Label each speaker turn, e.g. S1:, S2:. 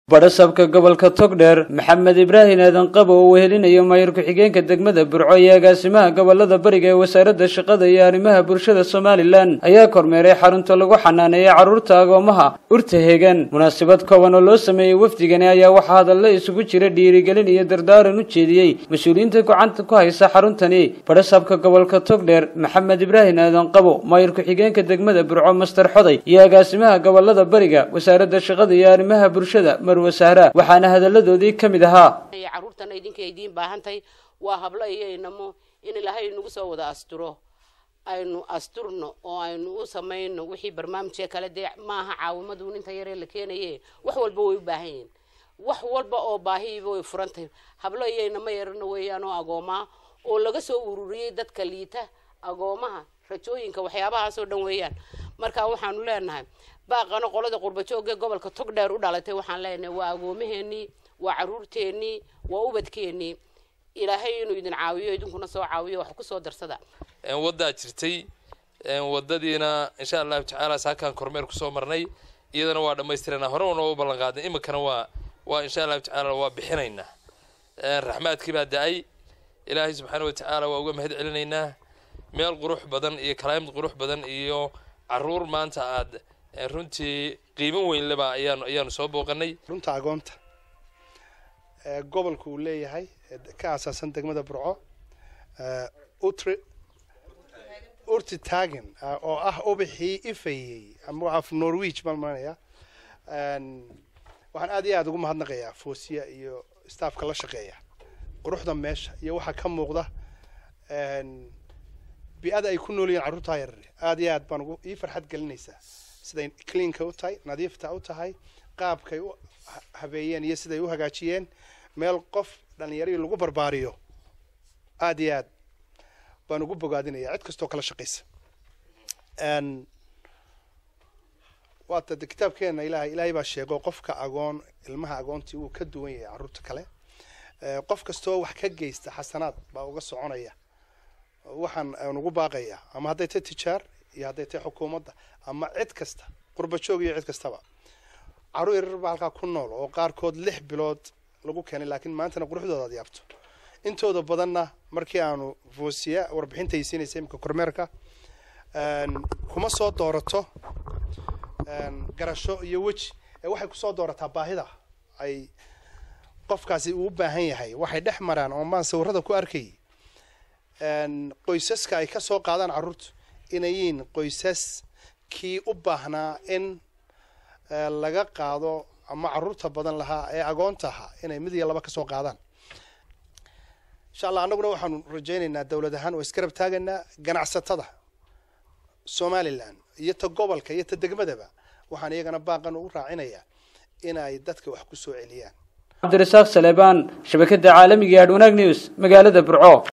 S1: badhasabka gobolka togdheer maxamed ibraahin aadan qabo oo wehelinayo maayar ku-xigeenka degmada burco iyo agaasimaha gobolada bariga ee wasaaradda shaqada iyo arrimaha bulshada somalilan ayaa kormeeray xarunta lagu xanaaneeyay carruurta agoomaha urta heegan munaasabad kooban oo loo sameeyey wafdigani ayaa waxaa hadalla isugu jira dhiirigelin iyo dardaaran u jeediyey mas-uuliyiinta gacanta ku haysa xaruntani badhasabka gobolka togdheer maxamed ibraahin aadan qabo maayar ku-xigeenka degmada burco master xoday iyo agaasimaha gobolada bariga wasaaradda shaqada iyo arrimaha bulshada waxaana hadaladoodii ka mid ahaa
S2: carruurtana idinka idiin baahantahay waa hablo iyo inamo in ilaahay nagu soo wada asturo aynu asturno oo aynu u samayno wixii barnaamijka kale dee maaha caawimaduun inta yaree la keenaye wax walba way u baahan yihiin wax walba oo baahiiba way furantahay hablo iyo inamo yarana weeyaan oo agoomaa oo laga soo ururiyey dadka liita agoomaha rajooyinka waxyaabahaasoo dhan weeyaan marka waxaanu leenahay baaqano qolada qurbajoogee gobolka togdheer u dhalatay waxaan leenahay waa agoomaheenii waa caruurteenii waa ubadkeenii ilaahay inuu idin caawiyo idinkuna soo caawiyo wax kusoo darsada
S3: waddaa jirtay wadadiina insha allahu tacaala saakaan kormeer kusoo marnay iyadana waa dhammaystirana hore una u ballan qaadnay iminkana waa waa insha allahu tacaala waa bixinaynaa raxmaadkii baa da-ay ilaahay subxaana watacaala waa uga mahad celinaynaa meel qurux badan iyo kalaamid qurux badan iyo caruur maanta aad runtii qiimo weynleba ayaan ayaanu soo booqanay
S4: runta agoonta gobolka uu leeyahay ka aasaasan degmada burco utri urti tagen oo ah ubixii ifayey ama af norwich baan maranaya waxaan aad iyo aada ugu mahadnaqayaa foosiya iyo staffka la shaqeeya quruxda meesha iyo waxaa ka muuqda bi-ada ay ku nool yihiin carruurtaa yarar aada iyo aad baan ugu ii farxad gelinaysaa siday cleanka u tahay nadiifta u tahay qaabkay u habeeyeen iyo siday u hagaajiyeen meel qof dhalinyaradii lagu barbaariyo aada iyo aad baan ugu bogaadinaya cid kastoo kala shaqaysa waata de kitaabkeena ilahay ilaahay baa sheego qofka agoon ilmaha agoontii uu ka duwan yahay carruurta kale qof kastoo wax ka geysta xasanaad baa uga soconaya waxaan aan ugu baaqayaa ama hadday tahay tijaar iyo hadday tahay xukuumadda ama cid kasta qurba joog iyo cid kastaba carruur yarar baa halkaa ku nool oo qaarkood lix bilood lagu keenay laakiin maantana quruxdooda ad yaabto intooda badanna markii aanu foosiya warbixinta siinaysa imika kormeerka kuma soo doorato garasho iyo weji ee waxay kusoo doorataa baahida ay qofkaasi uu u baahan yahay waxay dhex maraan oo maan sawirada ku arkayay qoysaska ay ka soo qaadaan carruurtu inay yihiin qoysas kii u baahnaa in laga qaado ama carruurta badan lahaa ee agoonta ahaa inay mid iyo laba ka soo qaadaan insha allah annaguna waxaanu rajaynaynaa dowlad ahaan oo iskarab taagaynaa ganacsatada somalilan iyo ta gobolka iyo ta degmadaba waxaan iyagana baaqan ugu raacinayaa inay dadka wax ku soo celiyaan
S1: cabdirasaaq saleebaan shabakada caalamiga adh wanaag news magaalada burco